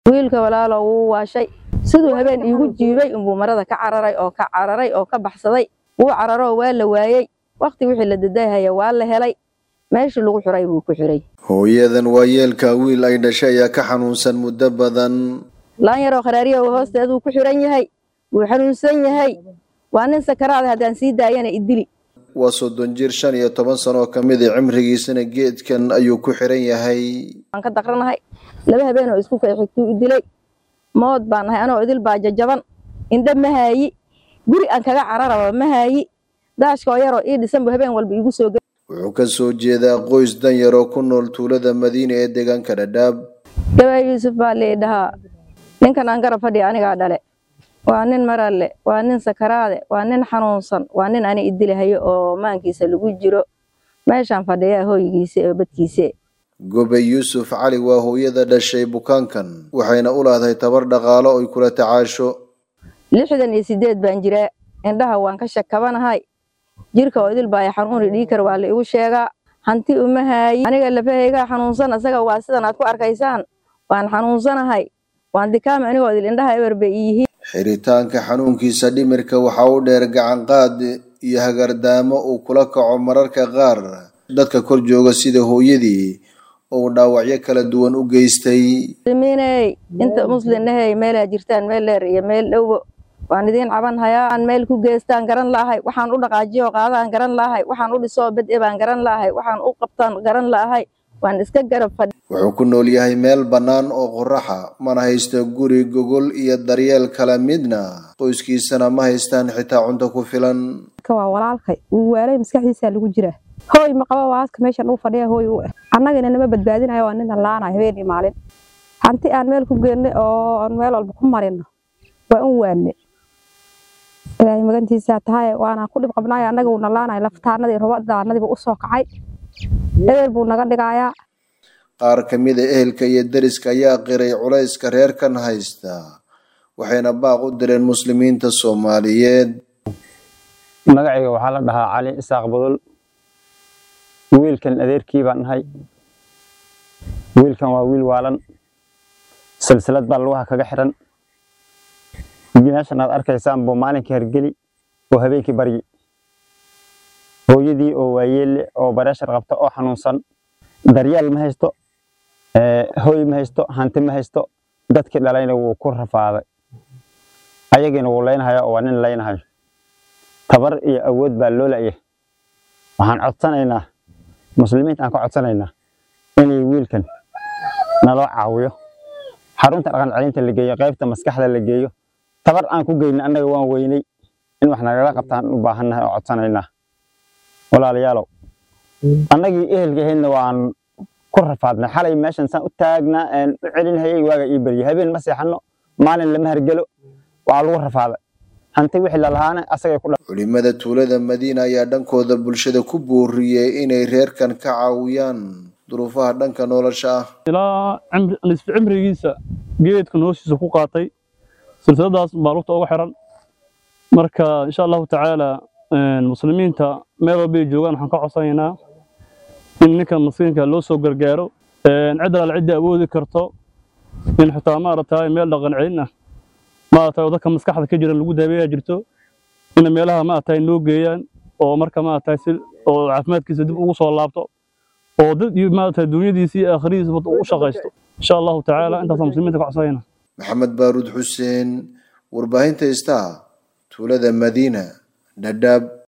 wiilka walaalo wuu waashay siduu habeen iigu jiibay unbuu marada ka cararay oo ka cararay oo ka baxsaday wuu cararoo waa la waayey wakhti wixii la dadahaya waa la helay meeshii lagu xuray buu ku xiray hooyadan waa yeelka wiil ay dhashay ayaa ka xanuunsan muddo badan laan yaroo kharaariya hoosteeduu ku xiran yahay wuu xanuunsan yahay waa nin sakaraada haddaan sii daayana idili waa soddon jir shan iyo toban sano oo ka mid a cimrigiisana geedkan ayuu ku xiran yahay waan ka daqranahay laba habeenoo isku kay xigtuu idilay mood baan nahay anoo idil baa jajaban indha ma haayi guri aan kaga cararaba ma haayi daashkoo yaroo ii dhisan buu habeen walba iigu soo geli wuxuu ka soo jeedaa qoys danyar oo ku nool tuulada madiina ee deegaanka dhadhaab gabaa yuusuf baa lii dhahaa ninkan aan garab fadhiya anigaa dhale waa nin maralle waa nin sakaraade waa nin xanuunsan waa nin ani idilahayo oo maankiisa lagu jiro meeshaan fadhiyaa hooygiisa oo badkiise gobey yuusuf cali waa hooyada dhashay bukaankan waxayna u leedahay tabar dhaqaalo oy kula tacaasho lixdan iyo sideed baan jiraa indhaha waan ka shakabanahay jirka oo idil baa xanuuni dhiikar waa la igu sheegaa hanti uma haayi aniga lafahaygaa xanuunsan isaga waa sidan aad ku arkaysaan waan xanuunsanahay waan dikaami anigoo idil indhaha eber bay iyihiin xiritaanka xanuunkiisa dhimirka waxaa u dheer gacanqaad iyo hagardaamo uu kula kaco mararka qaar dadka kor jooga sida hooyadii oo dhaawacyo kala duwan u geystay muslimiiney inta muslimnahey meelaa jirtaan meel dheer iyo meel dhowbo waan idiin caban hayaa aan meel ku geestaan garan laahay waxaan u dhaqaajiyo qaadaan garan laahay waxaan u dhisoo bad-e baan garan laahay waxaan u qabtaan garan laahay waan iska garab fadhi wuxuu ku nool yahay meel bannaan oo qoraxa mana haysto guri gogol iyo daryeel kala midna qoyskiisana ma haystaan xitaa cunto ku filan waa walaalkay wuu waalay maskaxdiisaa lagu jiraa hooy ma qaba waaska meeshan uu fadhiya hooy u ah annagana nama badbaadinayo waa nin laanayo habeenii maalin hanti aan meel ku geenne oo aan meel walba ku marino waa un waanne ilaahay magantiisaa tahay waana ku dhib qabnaayo annaga wuu nalaanayo laftaanadii rubadaanadiiba u soo kacay eber buu naga dhigayaa qaar ka mid a ehelka iyo deriska ayaa qiray culayska reerkan haysta waxayna baaq u direen muslimiinta soomaaliyeed magacayga waxaa la dhahaa cali isaaq budul wiilkan adeerkii baan nahay wiilkan waa wiil waalan silsilad baa lugaha kaga xiran meeshan aad arkaysaan buu maalinkii hargeli oo habeenkii baryi hooyadii oo waayeelle oo bareeshar qabta oo xanuunsan daryeel ma haysto hooy ma haysto hanti ma haysto dadkii dhalayna wuu ku rafaaday ayagiina wuu laynahaya oo waa nin laynahayo tabar iyo awood baa loo la'yay waxaan codsanaynaa muslimiinta aan ka codsanaynaa inay wiilkan naloo caawiyo xarunta dhaqan celinta la geeyo qaybta maskaxda la geeyo tabar aan ku geyna annaga waan weynay in wax nagala qabtaan u baahannahay oo codsanaynaa walaalayaalow annagii ehelka ahaydna waan ku rafaadnay xalay meeshan saan u taagnaa aan u celinhayay waaga ii baryay habeen ma seexanno maalin lama hargelo waa lagu rafaaday hanti wixii lalahaana asagay ku culimada tuulada madiina ayaa dhankooda bulshada ku booriyey inay reerkan ka caawiyaan duruufaha dhanka nolosha ah ilaa nisfi cimrigiisa geedka noloshiisa ku qaatay silsiladaas baa lugta uga xiran marka insha allahu tacaala muslimiinta meel walbay joogaan waxaan ka codsanaynaa in ninkan maskiinka loo soo gargaaro cid alaal cidda awoodi karto in xitaa maaragtay meel dhaqan celin ah maaragtay dadka maskaxda ka jiran lagu daaweeyaa jirto in meelaha maaragtay noo geeyaan oo marka maaragtay si oo caafimaadkiisa dib ugu soo laabto oo dad iyo maaragtay dunyadiisa iyo aakhiradiisa u shaqaysto insha allahu tacaala intaasaan muslimiinta ka codsanayna maxamed baaruud xuseen warbaahinta istaa tuulada madiina dhadhaab